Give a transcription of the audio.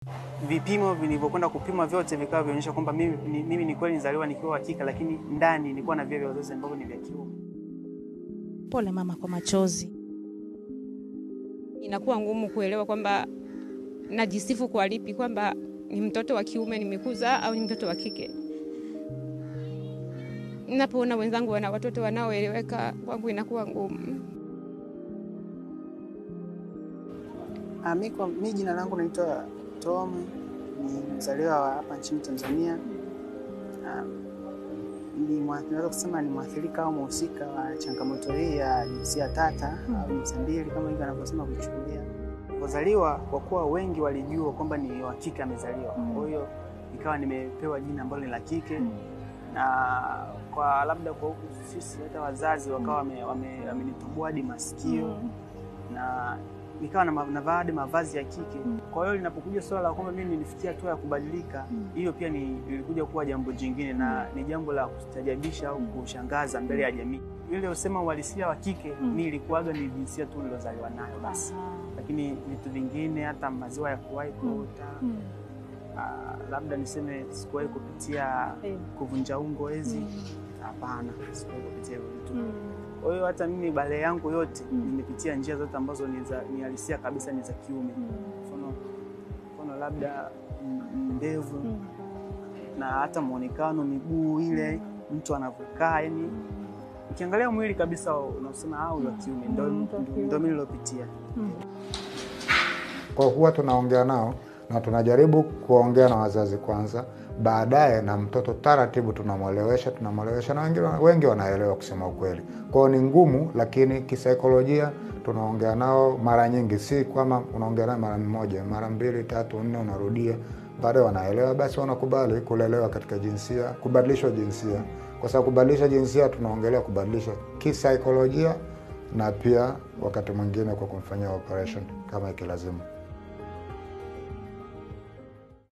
Vipimo vilivyokwenda kupimwa vyote vikawa vionyesha kwamba mimi, ni- mimi ni kweli nizaliwa nikiwa wa kike, lakini ndani nilikuwa na via vya uzazi ambavyo ni vya kiume. Pole mama kwa machozi. Inakuwa ngumu kuelewa kwamba najisifu kwa lipi, kwamba ni mtoto wa kiume nimekuza au ni mtoto wa kike. Napoona wenzangu wana watoto wanaoeleweka, kwangu inakuwa ngumu. Ah, mi kwa mi jina langu naitwa Tom, ni mzaliwa wa hapa nchini Tanzania. Ah, ni mwa- naweza kusema ni mwathirika au mhusika wa changamoto hii ya jinsia tata au jinsia mbili kama hivyo anavyosema kuchukulia. Nilipozaliwa, kwa kuwa wengi walijua kwamba ni wa kike amezaliwa, kwa hiyo nikawa nimepewa jina ambalo ni la kike na kwa labda kwa huku sisi hata wazazi wakawa wame- wame- wamenitubua hadi masikio na nikawa na ma- navaa hadi mavazi ya kike. Kwa hiyo linapokuja swala la kwamba mimi nilifikia hatua ya kubadilika, hiyo pia ni lilikuja kuwa jambo jingine na ni jambo la kustajabisha au kushangaza mbele ya jamii. Ile usema uhalisia wa kike, mimi ilikuwaga ni jinsia tu nilozaliwa nayo basi, lakini vitu vingine, hata maziwa ya kuwahi kuota ah, labda niseme sikuwahi kupitia kuvunja ungo hizi, hapana, sikuwahi kupitia hivyo vitu. Kwa hiyo hata mimi bale yangu yote nimepitia njia zote ambazo ni za ni halisia kabisa ni za kiume. Mfano mfano labda mm, ndevu na hata muonekano, miguu ile mtu anavyokaa, yani ukiangalia mwili kabisa unasema au wa kiume, ndio ndio mimi nilopitia. Kwa huwa tunaongea nao na tunajaribu kuongea na wazazi kwanza, baadaye na mtoto taratibu tunamwelewesha, tunamwelewesha na wengi, wengi wanaelewa kusema ukweli. Kwao ni ngumu, lakini kisaikolojia tunaongea nao mara nyingi, si kwamba unaongea nao mara moja, mara mbili, tatu, nne, unarudia, baadaye wanaelewa, basi wanakubali kulelewa katika jinsia, kubadilishwa jinsia, kwa sababu kubadilisha jinsia tunaongelea kubadilisha kisaikolojia na pia wakati mwingine kwa kumfanyia operation kama ikilazimu.